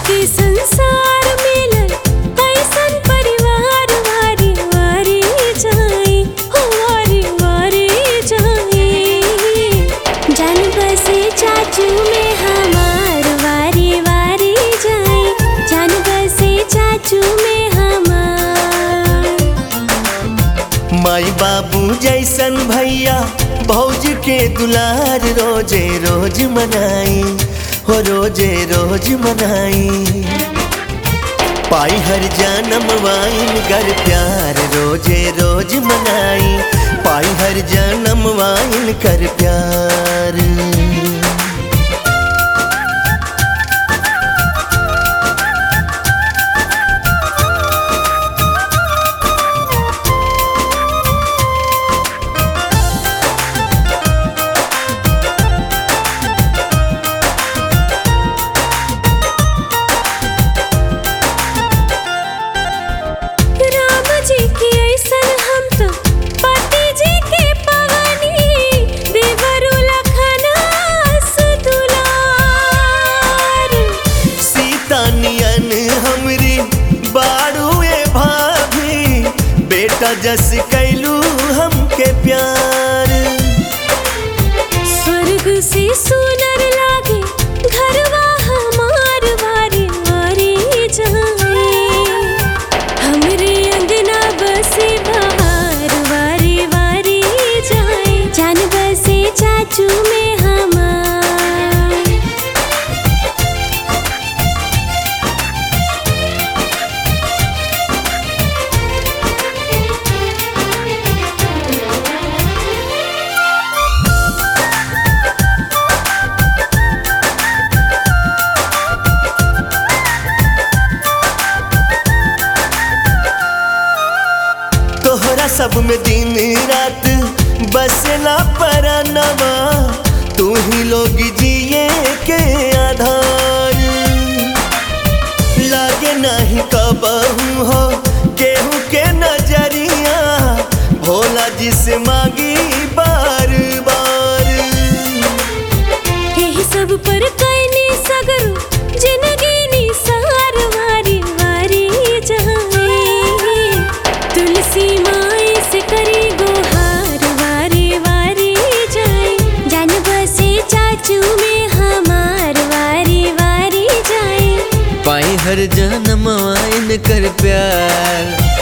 के संसार मिलल ऐसन परिवार वारी वारी जाए हो वारी वारी जाए जान बसे चाचू में हमार वारी वारी जाए जान बसे चाचू में हमार माई बाबू जैसन भैया भौज के दुलार रोजे रोज मनाई हो रोजे रोज मनाई पाई हर जन्म वाइन कर प्यार रोजे रोज मनाई पाई हर जन्म वाइन कर प्यार राम जी की ऐसन हम तो पति जी के पवनी देवरु लखना दुलार सीता नियन हमरी बाड़ुए भाभी बेटा जस कैलू हमके प्यार स्वर्ग से सुनर लागे घरवा हमार वारी वारी जाए हमरे अंगना बसे बहार वारी वारी जाए जान बसे चाचू में हमार तोहरा सब में दिन रात बसला परनवा तू ही लोग जिए के आधार लागे नहीं कबहू हो केहू के नजरिया भोला जिसे मांगी बार बार यही सब पर कैनी सगरो जिंदगी निसार वारी वारी जाए तुलसी माई से करी गोहार वारी वारी जाए जान बसे चाचू में हमार वारी वारी जाए पाई हर जन्म आइन कर प्यार